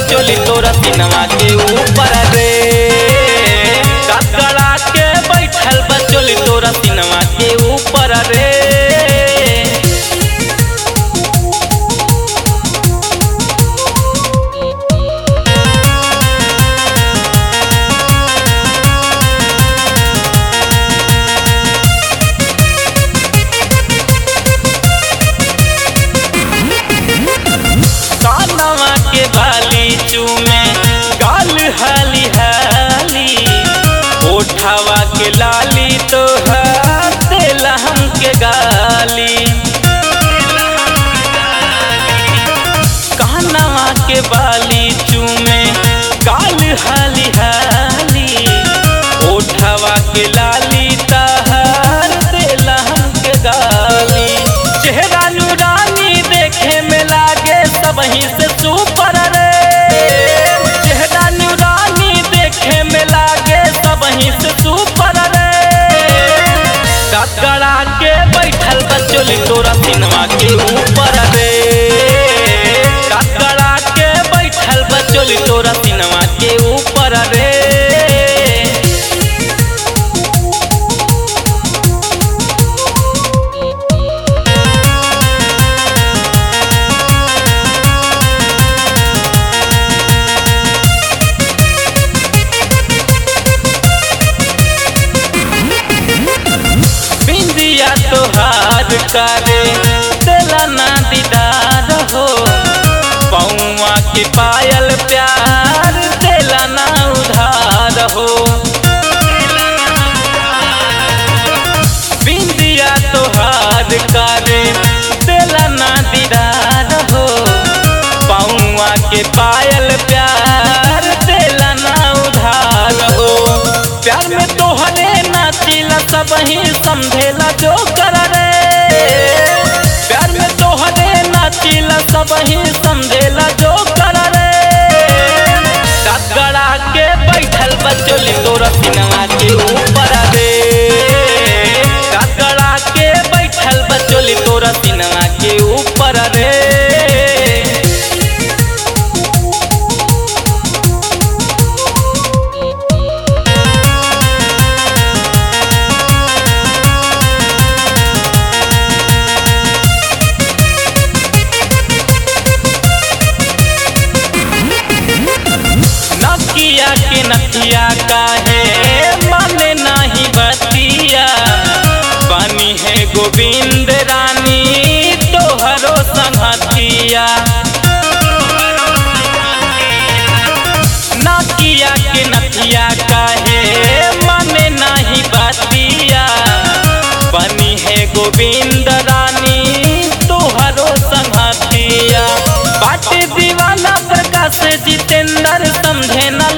बचोली तोरा सिनवा के ऊपर रे ककड़ा के बैठल बचोली तोरा सिनवा के ऊपर रे कानवा के बाली चूमे गाल हाली हाली ओठावा के लाली तो देला हमके गाली कानवा के बाली चूमे गाल हाली हाली ओठावा के लाली तहर देला हमके गाली चेहरा नूरानी देखे में लागे सबही से सुपर रे चेहरा नूरानी देखे में लागे सबही से सुपर रे ककड़ा के बैठल बचोली तोरा सिनवा के ऊपर रे ककड़ा के बैठल बचोली तोरा सिनवा के ऊपर रे बिंदिया तोहार करे दिला ना दीदार हो पौआ के पायल प्यार दिला ना उधार हो बिंदिया तोहार करे दिला ना दीदार हो पौआ के पायल प्यार दिला ना उधार हो प्यार में तोहरे नाचिला सब ही समझेला जो कर रे प्यार में तोहरे नाचिला सब ही समझेला जो कर रे ककड़ा के बैठल बचोली तोरा सिनवा के ऊपर रे ककड़ा के बैठल बचोली तोरा सिनवा के ऊपर रे नकिया के नकिया काहे माने नाही बतिया बनी है गोविंद रानी तोहरो संगतिया नकिया के नकिया काहे माने नाही बतिया बनी है गोविंद रानी तोहरो संगतिया बाटे दीवाना प्रकाश जितेंद्र समझे न